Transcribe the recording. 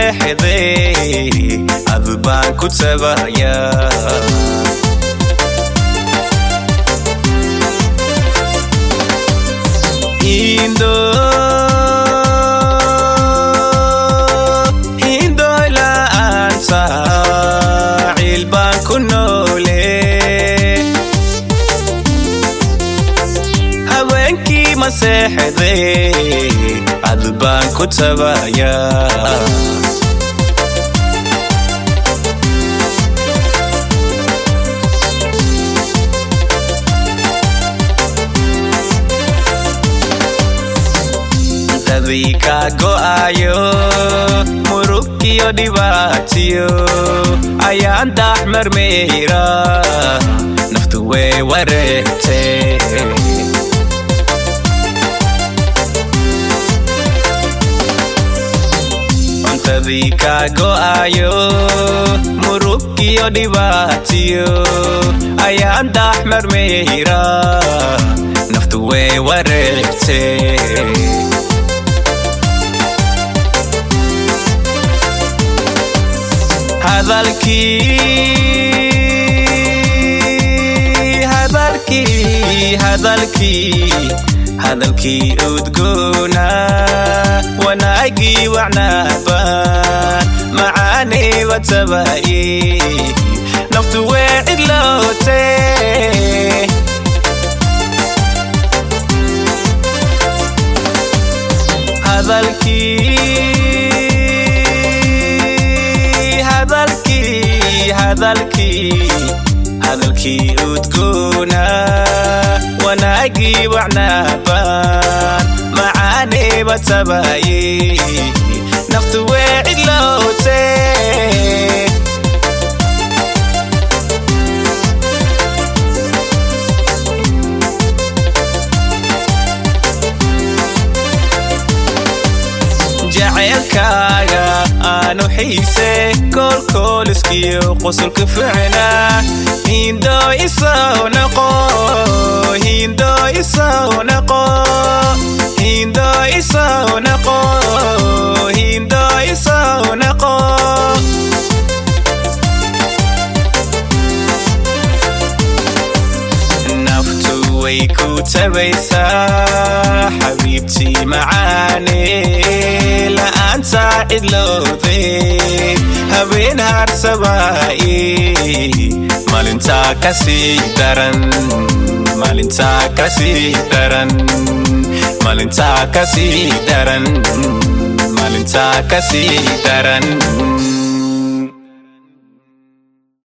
seexday adu baan ku tabaya hindo hindoy la'aanta ciil baan ku noole habeenkii ma seexday adu baan ku tabaya dadii kaa go'ayo murug iyo dhibaatiyo ayaan daax marmeyra naftu way wareegte cuntadii kaa go'ayo murug iyo dhibaatiyo ayaan daax marmeyra naftu way wareegte hadalkii hadalkii hadalkii hadalkii udgoona wanaagii wacnaabaan macaaniba tabaye naftu wee cidloote hadalkii hadalkii hadalkii udgoona wanaagii wacnaabaan macaaniba tabaye naftu wee cidloote jaceylkaaga aanu xiise koolkooliskiyo qosolka ficna hindo isaw naqo hindo isaw naqo hindo isaw naqo hindo isaw naqo naftu way ku tabaysaa xabiibtii macaane la'aanta cidlowde habeen harsabaaye maalintaa kasii daran maalintaa kasii daran maalintaa kasii daran maalintaa kasii daran